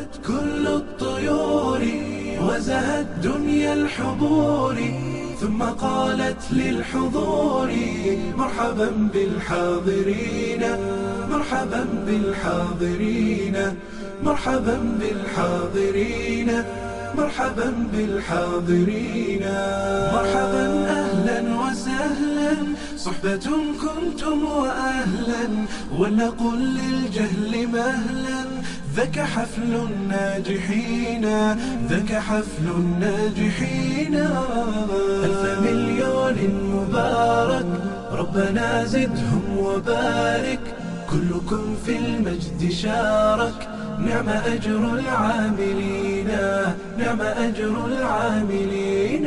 هبت كل الطيور وزهت دنيا الحضور ثم قالت للحضور مرحبا بالحاضرين مرحبا بالحاضرين مرحبا بالحاضرين مرحبا بالحاضرين مرحبا اهلا وسهلا صحبة كنتم واهلا ولنقل للجهل مهلا ذاك حفل الناجحين ذاك حفل الناجحين ألف مليون مبارك ربنا زدهم وبارك كلكم في المجد شارك نعم أجر العاملين نعم أجر العاملين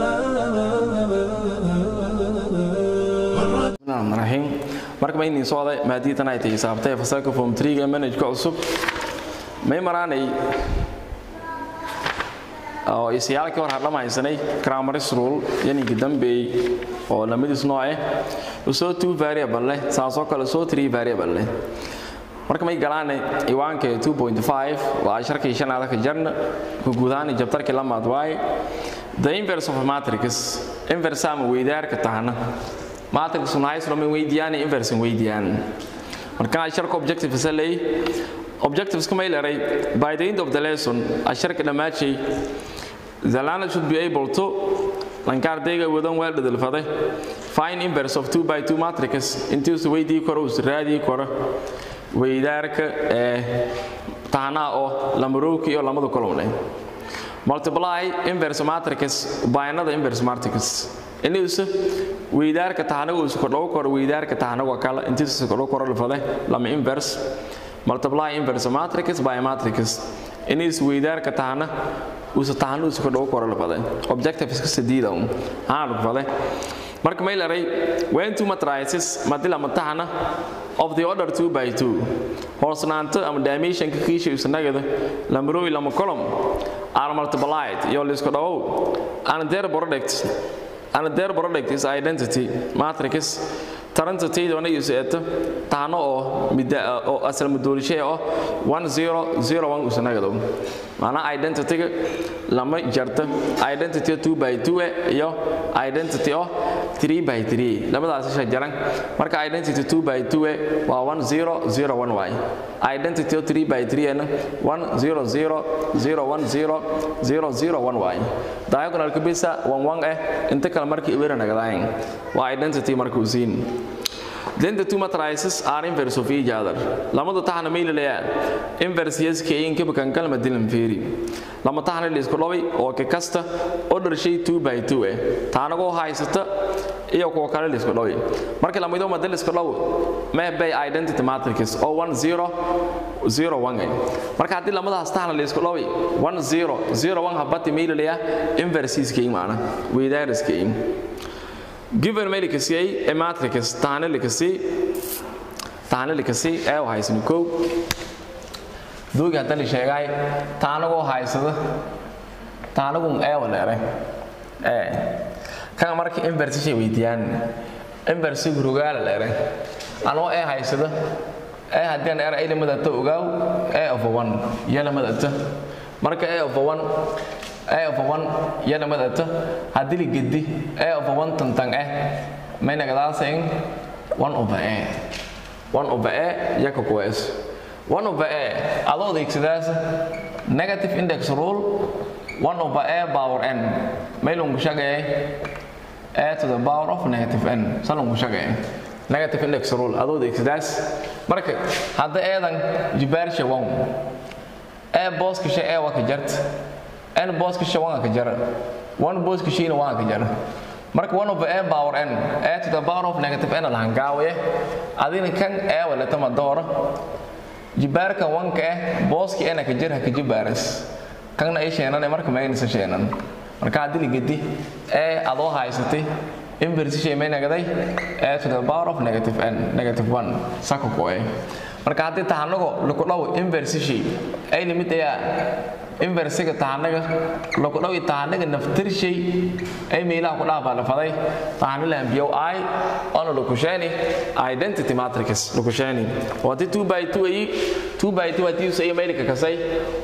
raxiim marka ma inin socday maadiitan ay tahay saabtay fasalka form 3 ga manhajka cusub may maraanay oo isiyaalkii hor hadlama haysanay grammar rule yaniga dambeey oo lamidis nooc ah usoo two variable leh saasoo kale soo three variable leh marka may galaanay iwaanka 2.5 waa sharkii shanaada ka jarna ku guudaani jabtarkii lamaad waaye the inverse of a matrix inverse ama weydaarka tahana matrix unahaysno min weydiyaan inverse weydiyaan marka sharka objective salay objectives kuma ilaray by the end of the lesson asharka dhamaadshay the learner should be able to lankaardayga wadan weel dhadalfaday find inverse of 2 by 2 matrix intiisu weydii karo us raadii karo weydaarka ee tahanaa oo lamarowki iyo lamada kolomne multiply inverse matrix by another inverse matrix inuusa weydaarka tahanagu isu kordhow karo weydaarka tahanagu kale intiisu isu kordhow karo lafade lama inverse multiply inverse matrix by matrix inuusa weydaarka tahana usa tahanu isu kordhow karo lafade objective iska sadiida un haan lafade marka may laray when two matrices madila matahana of the order 2 by 2 hoosnaanta ama dimensionka kiisha isnagada lambarooyi lama column are multiplied iyo lisku dhawow and their product and their product is identity matrix tarantaydoona yuseeto tahano oo midda oo asal mudoolishay oo 1001 usnagado maana identity-ga lama jarta identity 2 by 2 iyo identity oo 3 by 3 labadaas isha jaran marka identity 2 by 2 waa 1001 way identity 3 by 3 ana 100001 way diagonal ka bisa 11 eh inta kale markii ibira nagadayn waa identity markuu siin then the two matrices are inverse of each other lamadu taxna may leeyaan inverse yes ka in ka bakan kalma dilan fiiri lama taxna la isku dhaway oo ka kasta order shay 2 by 2 eh taanago haysata iyo kuwa kale la isku dhaway marka lamido ma dal isku dhaw ma bay identity matrix oo 1 0 0 1 marka hadii lamadaas taxna la isku dhaway 1 0 0 1 habati may leeyaa inverse is ka imaana weydaar iska in given may likasiyay ee matrix taana likasi taana likasi ee u haysan kow doogi hadda la sheegay taanagoo haysada taanagun ee waleere ee kan marka inverse shay weydiyaan inverse gurugaala leere anoo ee haysada ee haddii aan era ilimada ta ogaaw ee of one yalamada ta marka ee of one a of one yana madata haddii la gedi a of one tantang eh may nagadaasayn one over a one over a yaka kuwees one over a adoo adeegsadaas negative index rule one over a power n may lungu shagaya a to the power of negative n sa lungu shagaya negative index rule adoo adeegsadaas marka hadda eedan jibaarsha one a booska shay a waa ka jarta n booska shay waa ka jara one booska shayna waa ka jara marka one over n power n a to the power of negative n la hangaawaye adina kan a wala tama doora jibaarka wanka eh booski ena ka jira ka jibaaras kanna ay sheenan marka ma aynaysan sheenan marka haddii la gedi ee adoo haysatay inverse shay may nagaday a to the power of negative n negative 1 saka ku ee marka haddii tahanago laku dhaw inverse shay ay limit ayaa inversiga taanaga laku dhawi taanaga naftirshay ay meelaha ku dhaafaa lafaday taanila ambiyow i ona lukusheeni identity matrix lukusheeni wati 2 by 2 ay 2 by 2 hati usay meelika kasay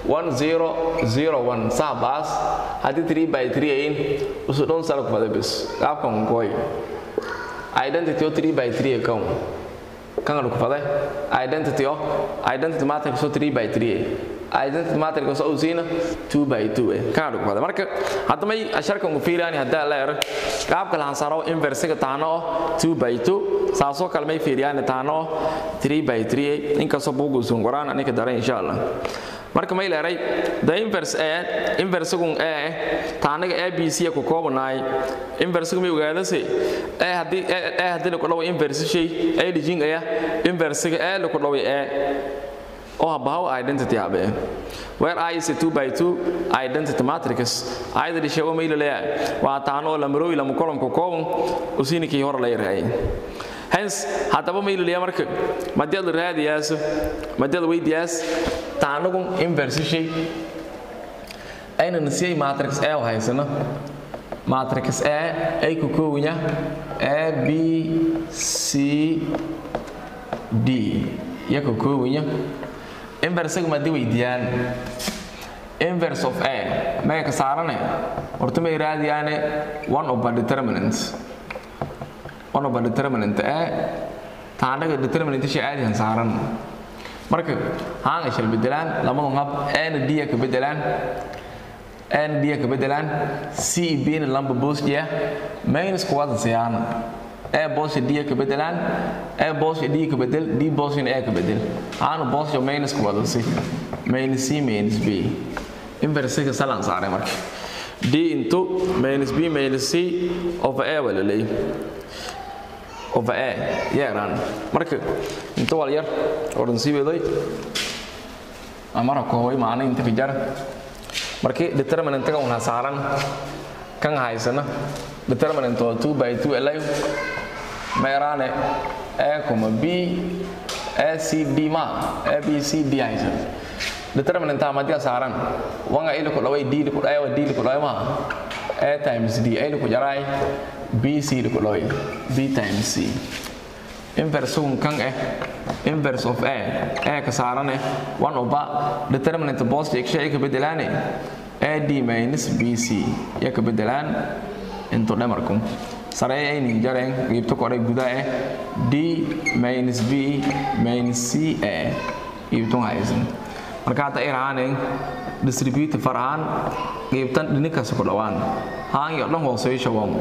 1001 saabas hati 3 by 3 ayin usu dhon sala ku faday bis qaabkan koy identity o 3 by 3 account kan lagu faday identity o identity matrix o 3 by 3 identity matrix oo usiina 2 by 2 eh kan lagu faday marka hadda may asharkan u fiiriyaan hadda la yar qaabka la hansaro inverse ka taano 2 by 2 saasoo kale may fiiriyaan taano 3 by 3 inkastoo buugu sun qoraan anika daray insha Allah marka may leeray the inverse ee inverse gun ee taanaga abc ku koobanaay inverse gun ogaadase ee hadii ee hadii ku dhawo inverse shay ee dijin aya inverse ee ku dhawo ee oo bahaw identity abe where i is a 2 by 2 identity matrix ayda dishago may leeyahay waa taano la marooy la mukolon ku koobon usiinikii hor la yahay hence haddaba ma ilaliya marka madiyad raadiyaas madiyad weydiyaas taanagun inverse shay ayna nasiyay matrix a oo haysana matrix a ay ku koowanya a b c d ya ku koowanya inverse ma di weydiyaan inverse of a maya ka saarane horta may raadiyaane one of a determinants one of a determinant ee taanaga determinant shay caadihan saaran marka haanga shal bedelaan lamadu hab n d ka bedelaan n d ka bedelaan c b na lamba boosjiya minus kuwada siyaana e boosha d ka bedelaan e boosha d ka bedel d boosha e ka bedel haana boosha minus kuwada si minus c minus b inverse ka salan saaray marka d into minus b minus c over a wala leeyahay over a yeeraan marka inta wal yar oran sii weeday amara kooway maana inta ka jar markii determinant ka una saaran kan haysana determinant oo 2 by 2 elay meerane a kuma b a c d ma a b c d haysan determinant ma dia saaran wanga ile ko dhaway d ko dhayo d ko dhayo ma a times d ile ko jaray b c ko dhayo b times c inverse un kan eh inverse of a a ka saaran eh 1 over determinant positive shay ka bedelane a d minus b c ya ka bedelaan into dhamarkum sare ay nin jareen qeybta kore guda eh d minus b minus c a qeybtun haysan marka hadda iraanen distribute farahan qeybtan dhininkaas ku dhawaan haan iyo dhan hooseeyo shaban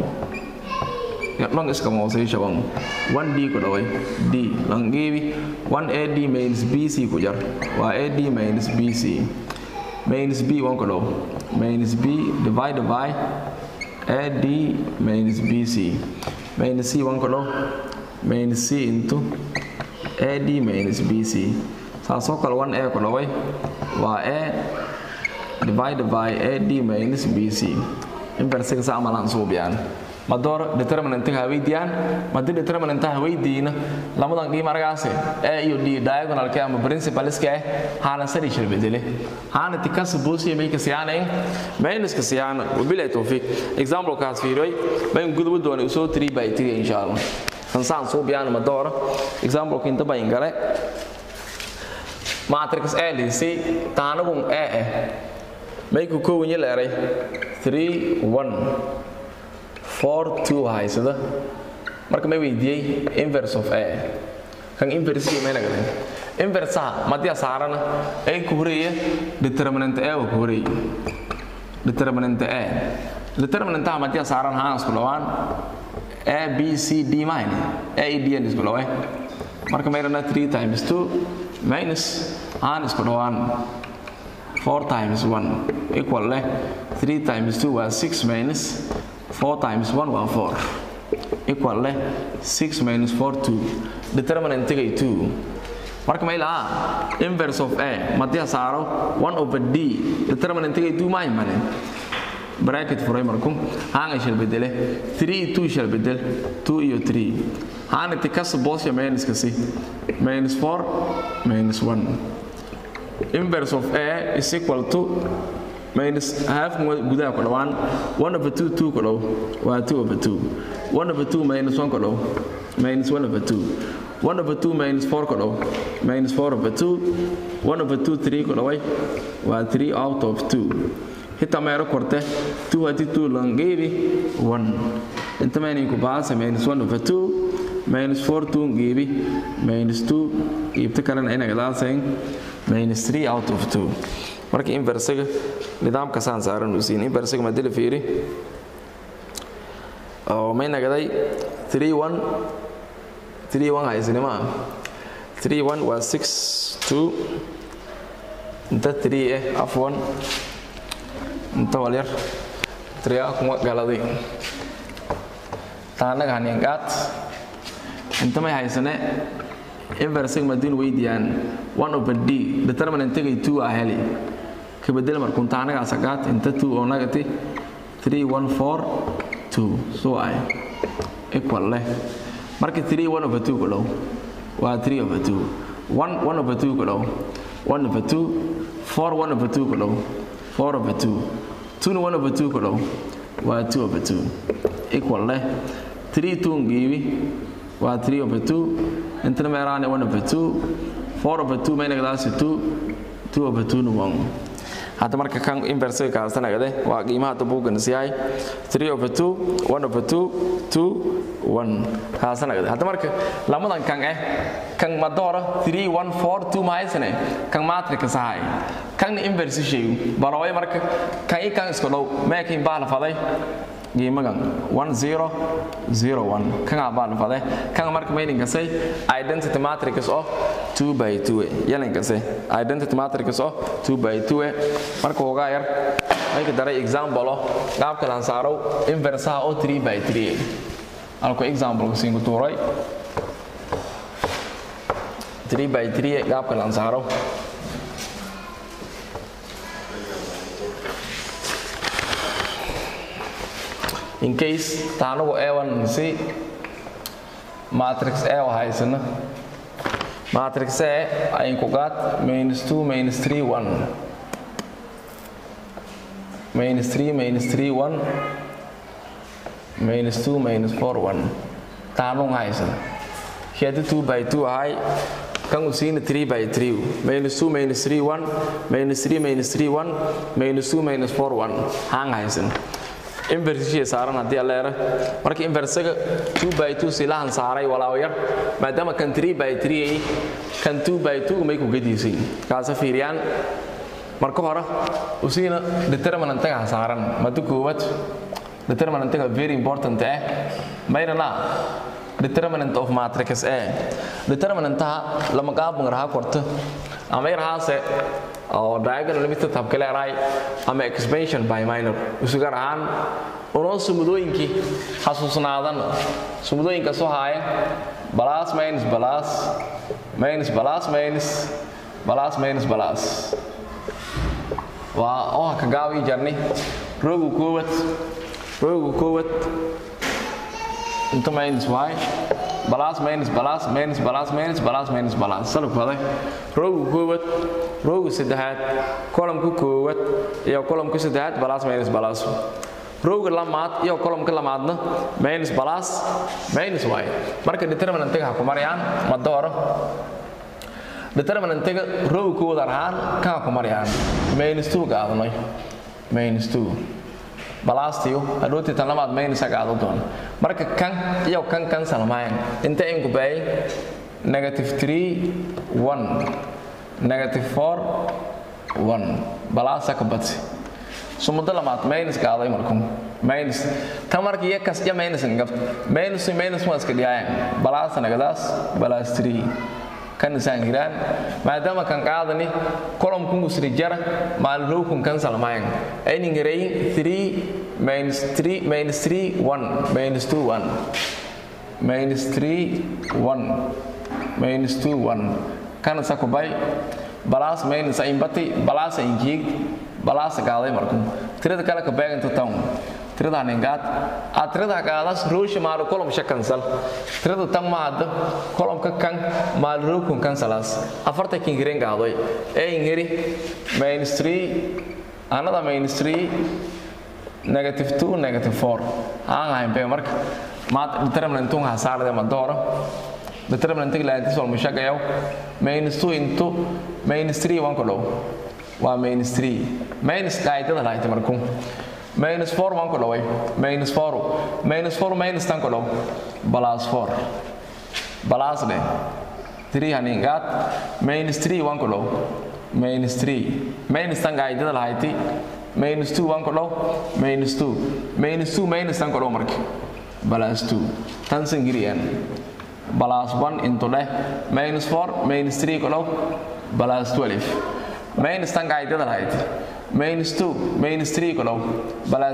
dhan iska hooseeyo shaban 1d ku dhaway d lan geebi 1ad minus bc ku jar waa ad minus bc minus b 1 ku dhaw minus b divided by ad minus bc minus c 1 ku dhaw minus c into ad minus bc saasoo kale 1a ku dhaway waa a divided by ad minus bc inversiga sa amalaan suubiyaan madoor determinantiga haweydiyaan madi determinanta haweydiina lamadan qiim argaase a iyo d diagonalka ama principalska ah haana sari shir bedele haana tikas buusiya may kasiyaanen minuska siyaana wabilaa tawfiiq example kaas fiiroy bayn gudubu doona usoo 3 by 3 insha allah kansaan suubiyaan madoor example kinta bayn gale matrix a lisi taanagun a eh may ku kowanya leeray 3 1 4 2 haysada marka may weydiiyey inverse of a kan inverse may nagaleen inverse ah madia saarana ay ku horeeya determinant a ku horeeya determinant a determinant ah madia saaran haan isku dhawaan a b c d mine a e d n isku dhaway marka mayrana 3 times 2 minus haan isku dhawaan 4 times 1 equal leh 3 times 2 waa 6 minus 4 times 1 waa 4 equal leh 6 minus 4 2 determinant tagay 2 marka ma ilaa inverse of a madia saaro 1 over d determinant tagay 2 ma imane bracket furay markum haanga shal bedele 3 2 shal bedel 2 iyo 3 haana tikas boosya minus kasi minus 4 minus 1 inverse of a is equal to minus half gudaha ku dhawaan 1 over 2 2 ku dhow waa 2 over 2 1 over 2 minus 1 ku dhow minus 1 over 2 1 over 2 minus 4 ku dhow minus 4 over 2 1 over 2 3 ku dhaway waa 3 out of 2 hitaa meero korte 2 haddii 2 langeebi 1 inta mayninku baasa minus 1 over 2 minus 4 2 geebi minus 2 iibta kalena inaga daasayn minus 3 out of 2 marka inversiga nidaamka saan saaran uu siin inversiga ma dila fiiri oo may nagaday 3 1 3 1 haysnima 3 1 waa 6 2 inta 3 eh afwan inta walyar 3 ah kuma galaday taanaga haningaad inta may haysane inversing madin weydiiyaan one over d determinantigay two ah heli kabedel markunta anagaas agaad inta two oo nagati three one four two so ay equal leh marka three one over two ku dhow waa three over two one one over two ku dhow one over two four one over two ku dhow four over two two one over two ku dhow waa two over two equal leh three two ngiibi waa 3 over 2 intana meeraane 1 over 2 4 over 2 maynagadaasi 2 2 over 2 na 1 hadda marka kan inversiga kaasanagade waa qiimaha hadda buuggan siyahay 3 over 2 1 over 2 2 1 kaasanagade hadda marka lamadan kan eh kan madoora 3 1 4 2 mahaysane kan matrix sahay kan inverse sheegu balaway marka kan i kan isku dhow meekin baa la faday qiimagan 1001 kan baan fade kan marka meaning kasay identity matrix of 2 by 2 yalan kasay identity matrix of 2 by 2 marka uga yar ayka daray example qaabka lan saaro inverse oo 3 by 3 alko example singu tuuray 3 by 3 qaabka lan saaro in case taanagu ewan si matrix e haysana matrix e ayin ku qaad minus 2 minus 3 1 minus 3 minus 3 1 minus 2 minus 4 1 taanung haysana kiyadi 2 by 2 ahay kan u siina 3 by 3 minus 2 minus 3 1 minus 3 minus 3 1 minus 2 minus 4 1 hang haysana inversiga saaran haddii alleera marka inversiga 2 by 2 silahan saaray walaaw yar maadaama kan 3 by 3 ay kan 2 by 2 may ku gadiisay kaasa fiiriyaan marka hore usiina determinantaga saaran madu koowaad determinantaga very important eh maynana determinant of matrix eh determinantaha lama qaab raha korto ama yarhaase oo diagonal limited habka leedahay ama expansion by minor isugar ahaan unoo sumudooyinkii xasuusnaadan sumudooyinka soo haaya balas minus balas minus balas minus balas minus balas waa oha ka gaabii jarni roogu koowad roogu koowad inta minus y balas minus balas minus balas minus balas minus balas salaf baday roogu koowad roogu saddexaad kolomka koowad iyo kolomka saddexaad balas minus balas rooga lamaad iyo kolomka lamaadna minus balas minus y marka determinantiga ha ku marayaan ma dooro determinantiga rooga koowad ahaan ka ha ku marayaan minus 2 gaadnay minus 2 balaastiyo hadhowtii tan lamaad maynisa qaado doona marka kan iyo kan cancel maayan inta inku baayay negative 3 1 negative 4 1 balaasa ka badsi sumado lamaad minus qaaday markum minus tan marka iyo kas iyo minus ngab minus minus ma iska dhiyaayan balaasa nagadaas balaas 3 kan isaan giraan maadaama kan qaadani kolomkun usri jara maalrowkun kan salmayan aynin garayin 3 minus 3 minus 3 1 minus 2 1 minus 3 1 minus 2 1 kan isa kubay balaas minus ayin bati balaas ayin kiig balaas qaaday markun tirada kale ka beegan town tirada ningaad a tirada qaadas rooshi maal kolom shakansal tirada tan maad kolomka kan maal rookun kansalas afarta kin giren qaadoy ee ingiri minus 3 another minus 3 negative 2 negative 4 aan ahayn be marka maad determinant un hasaarde ma dooro determinant la inta sol mushagayo minus 2 into minus 3 wan ko dhow waa minus 3 minus qaydada lahayd markuu minus 4 wan ko dhoway minus 4 minus 4 minus tan ko dhow plus 4 plus de 3 haningaad minus 3 wan ko dhow minus 3 minus tan qaydada lahayd minus 2 wan ko dhow minus 2 minus 2 minus tan ko dhow marka plus 2 tan singiriyan plus 1 into leh minus 4 minus 3 ko dhow plus 12 minus tan qaydada lahayd minus 2 minus 3 ko dhow plus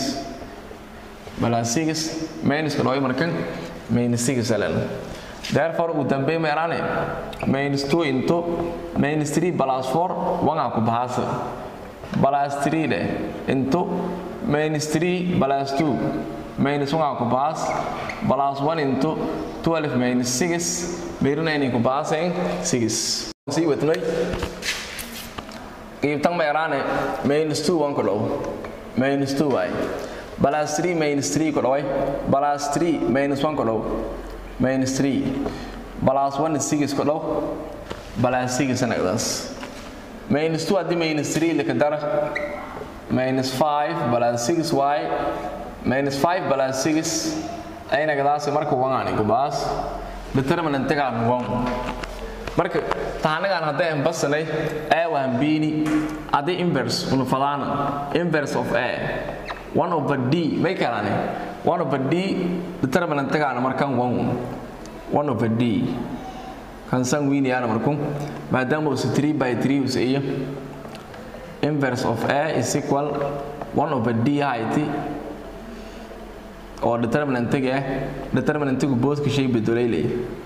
6 plus 6 minus ko dhow markan minus 6 alen therefore ugu dambeey meeraane minus 2 into minus 3 plus 4 wanga ku bahasa plus 3 de into minus 3 plus 2 minus wanga ku bahas plus 1 into 12 minus 6 meerina inay ku bahasayn 6 sii wadnay qiibtan meeraane minus 2 wan ku dhow minus 2 waay plus 3 minus 3 ku dhoway plus 3 minus 1 ku dhow minus 3 plus 1 is 6 ku dhow plus 6 anagdaas minus 2 haddii minus 3 lika dara minus 5 plus 6y minus 5 plus 6 aynagadaasi marka wangani kubaas determinantigaan wan marka taanagaan hadday ambasanay a waan biini haddii inverse unu fadaana inverse of a one over d may kalane one over d determinantigaana markan wan one over d kan san wiiniyaana marku maadaama usu 3 by 3 usa iyo inverse of a is equal one over d hayti oo determinantiga ah determinantigu boodka shay bedoleylay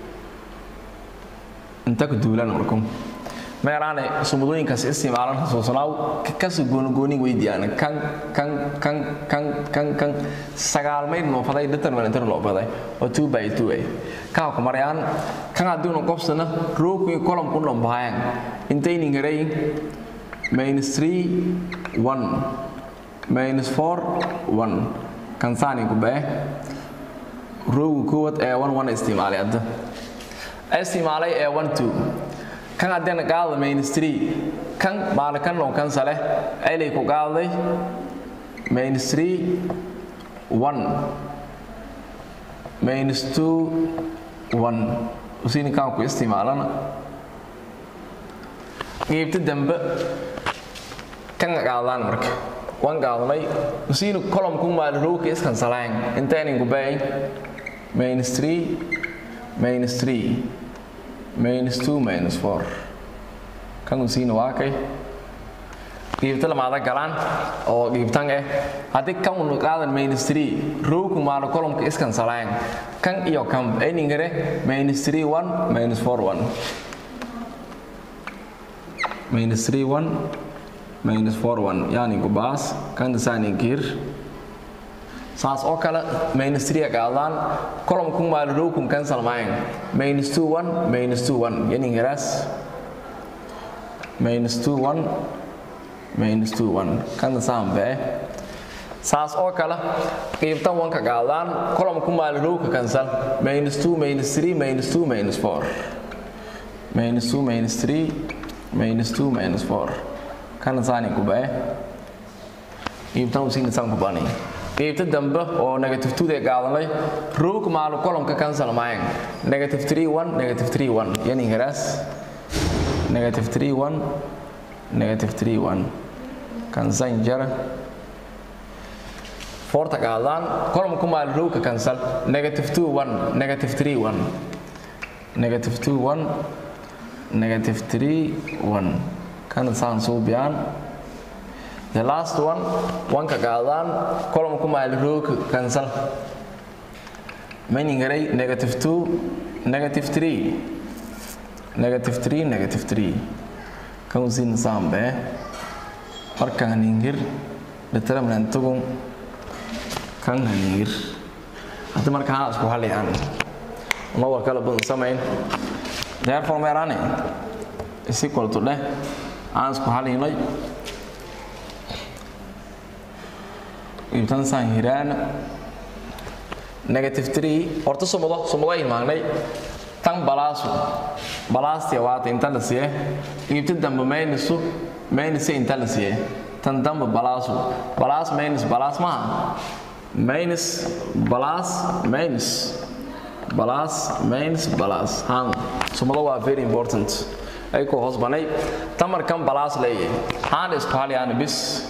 inta ku duulan marku meeraane sumudooyinkaas isticmaalan xasuusanaaw kasu goonigooni weydiiyaan kan kan kan kan kan kan sagaal mayd noofaday determinantir noofaday oo two by two ay kaa ku marayaan kan haddiinu qofsana rookii column ku dhambaayaan intaynin garay minus 3 1 minus 4 1 kan saani ku bee roogu koowaad ee 1 1 isticmaalay hadda isticmaalay ee 1 2 kan haddana qaada minus 3 kan maalikan loo kan sale aylay ku qaaday minus 3 1 minus 2 1 usini kan ku isticmaalana qiibta dambe kan qaadaan marka wan qaadnay usini column ku maal rowka iskan salaan intaynin ku baay minus 3 minus 3 minus 2 minus 4 kan usini waa kay qiibta lamaada galaan oo qiibtan eh haddii kan unu qaadan minus 3 rowku maalo columnka iskan salaan kan iyo kan aynin gare minus 3 1 minus 4 1 minus 3 1 minus 4 1 yani kubaas kan sani gir saas oo kale minus 3 qaadaan column ku maal row kun cancel maayn minus 2 1 minus 2 1 yani garas minus 2 1 minus 2 1 kan sambe saas oo kale qiibtan wanka qaadaan column ku maal row ka cancel minus 2 minus 3 minus 2 minus 4 minus 2 minus 3 minus 2 minus 4 kan sani ku bae qiibtan usin san ku bani qiibta dambe oo negative 2 de qaadanay roog maal column ka cancel maayn negative 3 1 negative 3 1 yani garas negative 3 1 negative 3 1 kan san jara forta qaadaan column ku maal roog ka cancel negative 2 1 negative 3 1 negative 2 1 negative 3 1 kan saan suubiyaan the last one wanka qaadaan column ku maal roog cancel meaning garay negative 2 negative 3 negative 3 negative 3 kan usin sambe marka haningir determinantugu kan haningir hadda marka haa isku haliyaan uma war kala badan samayn therefore meerane is equal to dheh aan isku halinay ibtan san hiraan negative 3 horta sumudo sumudo imaanay tan balaasu balaastia waata inta la siye ibta dambe maynusu maynus inta la siye tan dambe balaasu balaas maynus balaas maaha minus balaas minus balaas minus balaas han sumudo waa very important ay ku hoos banay tamar kan balaas leeyahay han isku haliyaan bis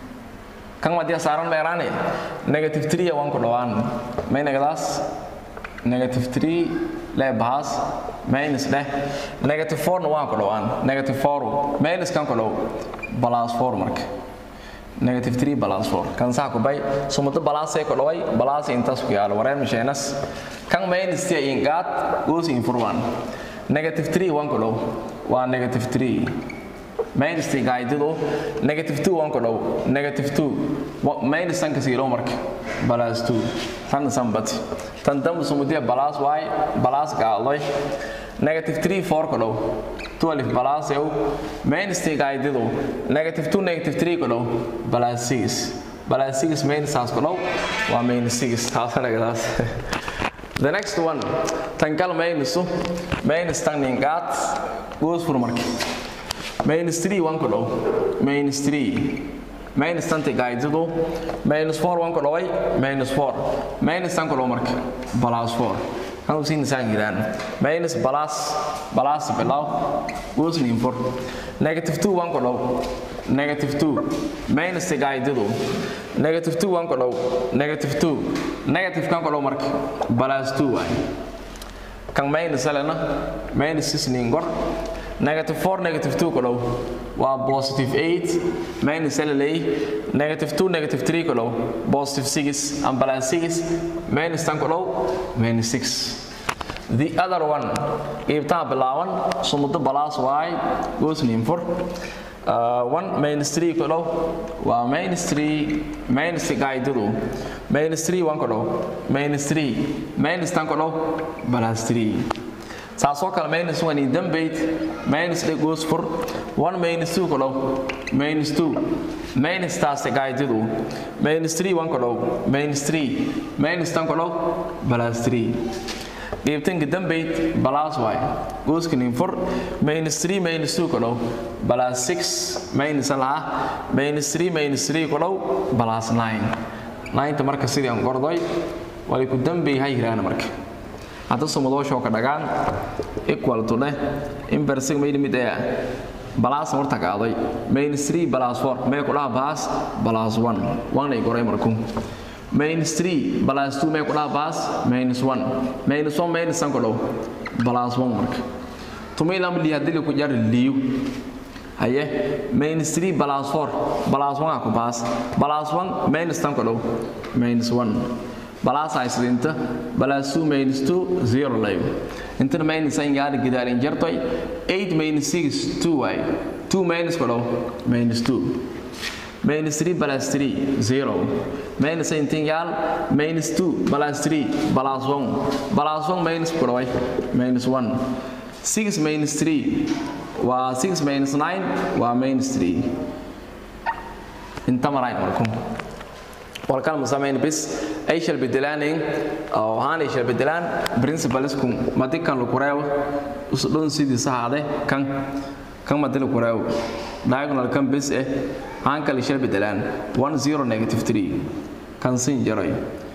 kan wadia saaran meeraane negative 3 waan ku dhawaan may negadaas negative 3 le bahas minus leh negative 4 na waan ku dhawaan negative 4 minus kan ku dhaw balaas 4 marka negative 3 balance 4 kan saa ku bay sumudo balance ay ku dhaway balance intaas ku yaalo wareen misheenas kan minus tia ingaat goes in for 1 negative 3 waan ku dhaw waa negative 3 minus tia gaaydido negative 2 waan ku dhaw negative 2 minus tan kasiilo marka balance 2 tan sambati tan dambu sumudiya balance y balance gaaldoy negative 3 4 ku dhaw 12 balance eu minus tia gaaydido negative 2 negative 3 ku dhaw balance 6 balance 6 minus taas ku dhaw waa minus 6 taasanagas the next one tan kal minus minus tan ningaat goes for marka minus 3 1 ku dhaw minus 3 minus tan gaaydido minus 4 1 ku dhaway minus 4 minus tan ku dhaw marka plus 4 kan u siin saan jiraan minus plus plus bilaw goes in for negative 2 1 ku dhaw negative 2 minus gaaydido negative 2 1 ku dhaw negative 2 negative kan ku dhaw marka plus 2 waay kan minus alena minus 6 nin gor negative 4 negative 2 ku dhaw waa positive 8 minus LLA negative 2 negative 3 ku dhaw positive 6 and balance 6 minus 10 ku dhaw minus 6 the other one qaybtaha bilaaban sumudo balaas y goes in for uh, 1 minus 3 ku dhaw waa minus 3 minus gaaydidu minus 3 1 ku dhaw minus 3 minus 10 ku dhaw balance 3 saasoo kale minus one in dambayd minus dhe goes for one minus two ku dhaw minus two minus taas gaaydidu minus three one ku dhaw minus three minus tan ku dhaw plus three qaybtanka dambayd balaas waay gooskanin for minus three minus two ku dhaw plus six minus laha minus three minus three ku dhaw plus nine nineta marka sidii aan gordoy way ku dambay ha yiraana marka hadda sumudoosho ka dhagaan equal to dheh inversing maydi mid ee balaas horta qaaday minus 3 plus 4 mee ku dhaha baas plus 1 1 ay goray markuu minus 3 plus 2 mee ku dhaha baas minus 1 minus 1 minus 1 ku dhaw plus 1 marka tumay lam li hadii ku jar liu haye minus 3 plus 4 plus 1 ku baas plus 1 minus 10 ku dhaw minus 1 balaas haysidinta balaas 2 minus 2 0 layo intana minus ay gaar gidaarin jartoy 8 minus 6 2 way 2 minus ko minus 2 minus 3 plus 3 0 minus ay intin yaal minus 2 plus 3 plus 1 plus 1 minus ko minus 1 6 minus 3 waa 6 minus 9 waa minus 3 inta maray markum walkan musamayn bis ay shal bedelaneen oo haanay shal bedelaan principalsku madikan lu kureew usdon sidii saade kan kan madil kureew diagonal kan bis eh haan kale shal bedelaan 10 negative 3 kan sin jaray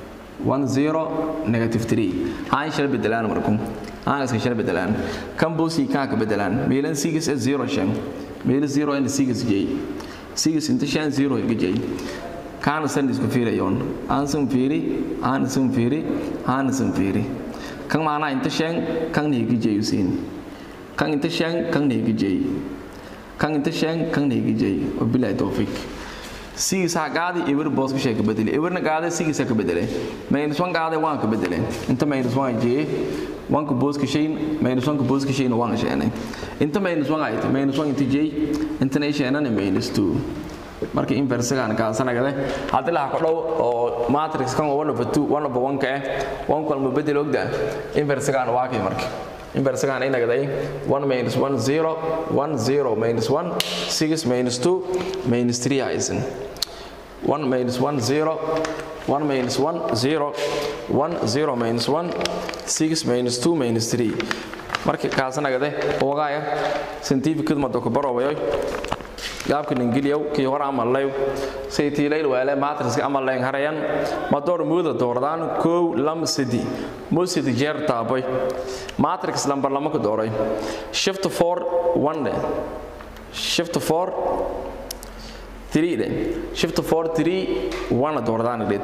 10 negative 3 haan shal bedelaan markum haan iska shal bedelaan kan busi kan ka bedelaan meelan 6 is 0 shan meelan 0 and 6 j 6 inta shan 0 j kaana san isku fiirayoon aan san fiiri aan san fiiri aan san fiiri kan maana inta shan kan ne gije yusin kan inta shan kan ne gije kan inta shan kan ne gije wabillahi tawfik sigi sa gaadi ibir boos ka sheeka bedeli ibir na gaadi sigi sa ka bedele minus 1 gaadi waan ka bedele inta minus 1 je wan ka boos ka sheyn minus 1 ka boos ka sheyn waan sheene inta minus 1 ayta minus 1 inta je inta ne sheena ne minus 2 marka inversigan ka sanagade hadii la ku dhow oo matrix kan 1 over 2 1 over 1 ka eh 1 kulma bedel ogda inversigan waa kay marka inversigan ay nagaday 1 minus 1 0 1 0 minus 1 6 minus 2 minus 3 aysan 1 minus 1 0 1 minus 1 0 1 0 minus 1 6 minus 2 minus 3 markii kaasanagade ogaaya scientificad mado ku barobayoy gaabkan ingiliyow kii hore amallayo saytiilayl waale matriska amallayn harayan madoor muuda doordaan kow lam sidi musidi jeer taaboy matrix lambar lama ku dooray shift 4 1 de shift 4 3 de shift 4 3 1 doordaan dhid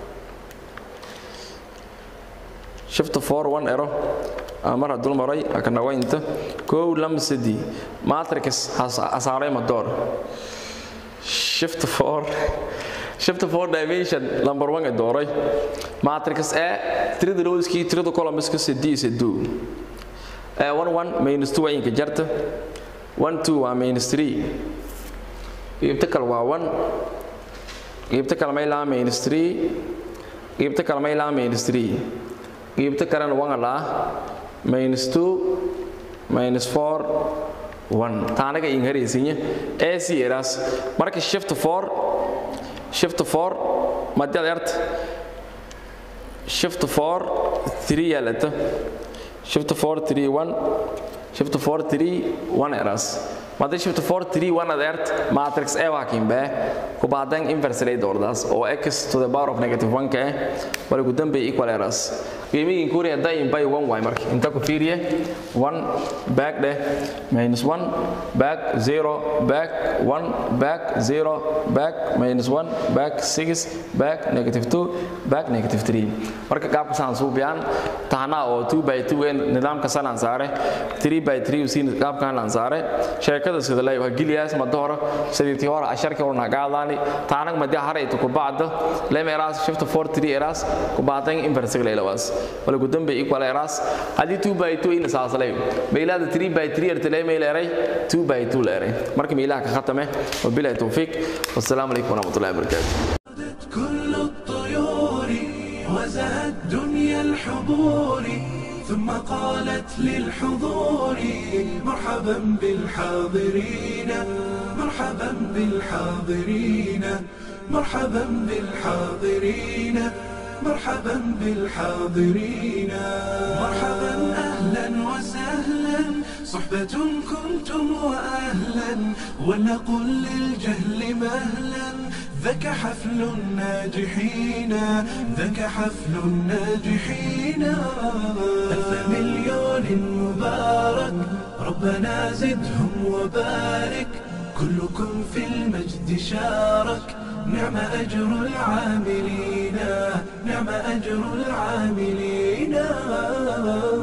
shift 4 1 ero mar hadduu maray akanawaynta kow lam sidi matrix hasaaray madoor shift 4 shift 4 dimension number 1 ee dooray matrix a tirada rowskii tirada columnska sidii siduu ee 1 1 minus 2 ayinka jarta 1 2 waa minus 3 qaybta kale waa 1 qaybta kale maylaa minus 3 qaybta kale maylaa minus 3 qaybta kalena 1 laa minus 2 minus 4 1 taanaga inharaysinya ac eras marka shift 4 shift 4 madad ert shift 4 3 yalata shift 4 3 1 shift 4 3 1 eras madda shift 4 3 1 adert matrix e waa kimbe ku baadan inverse lay doordaas oo x to the power of negative 1 ka wala ku dambe equal eras qiimihiin kuuri hadday in by 1 way marka inta ku fiiriye 1 back de minus 1 back 0 back 1 back 0 back minus 1 back 6 back negative 2 back negative 3 marka qaabka saan suubiyaan tahana oo 2 by 2 ee nidaamka salan saare 3 by 3 usiin qaabkan lan saare sheekada sida lay waa giliyaas ma dooro sidii hore asharka oo nagaadani taanag ma hare ku bacdo lemeras shift 4 3 eras ku baadan inverse leelawas wala ku dambe equal eras hadii 2 by 2 in saasalay meelada 3 by 3 ertale meeleeray 2 by 2 leeray marka meelaha ka khatame wabillahi tawfiq wassalamu alaykum warahmatullahi wabarakatuh كل الطيور وزهت دنيا الحضور ثم قالت للحضور مرحبا بالحاضرين مرحبا بالحاضرين مرحبا بالحاضرين مرحبا بالحاضرين مرحبا اهلا وسهلا صحبة كنتم واهلا ولنقل للجهل مهلا ذاك حفل الناجحين ذاك حفل الناجحين ألف مليون مبارك ربنا زدهم وبارك كلكم في المجد شارك نعم أجر العاملين نعم أجر العاملين